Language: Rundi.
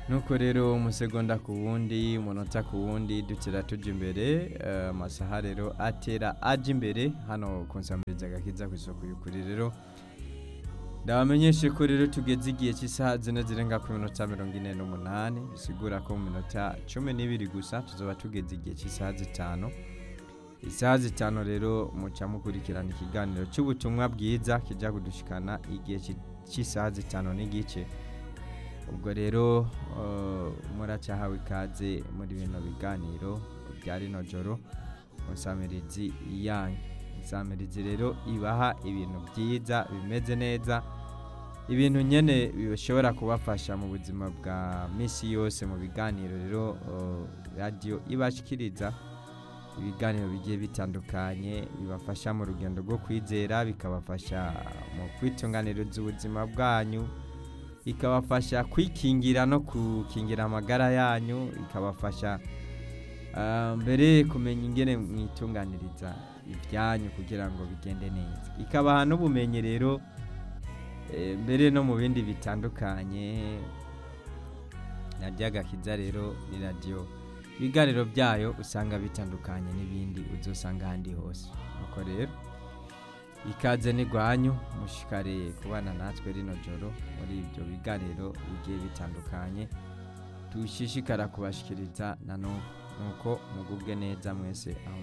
nuko rero umusegonda ku wundi umunota ku wundi dukira tujya imbere eh, amasaha rero atera ajya imbere hano ku nsambiriza agakiza ku isoko y'ukuri rero ndabamenyeshe ko rero tugeze igihe cy'isaha zine zirenga ku minota mirongo ine n'umunani bisigura ko mu minota cumi n'ibiri gusa tuzaba tugeze igihe cy'isaha zitanu isaha zitanu rero muca mukurikirana ikiganiro cy'ubutumwa bwiza kijya kudushikana igihe cy- cy'isaha zitanu n'igice ubwo rero eh, muracyahawe ikaze muri bino biganiro bya rino joro musamirizi yanyu insamirizi rero ibaha ibintu byiza bimeze neza ibintu nyine bishobora kubafasha mu buzima bwa minsi yose mu biganiro rero eh, radiyo ibashikiriza ibiganiro bigiye bitandukanye bibafasha mu rugendo rwo kwizera bikabafasha mu kwitunganiriza ubuzima bwanyu bikabafasha kwikingira no gukingira amagara yanyu bikabafasha ah, mbere kumenya ingene mwitunganiriza ibyanyu kugira ngo bigende neza ikabaha n'ubumenyi rero eh, mbere no mu bindi bitandukanye radiyo agakiza rero ni radiyo ibiganiro byayo usanga bitandukanye n'ibindi uzosanga ahandi hose nuko rero ikaze n'igwanyu mushikare kubana natwe rino joro muri ibyo biganiro bigiye bitandukanye dushishikara kubashikiriza na nuko mugubwe neza mwese aho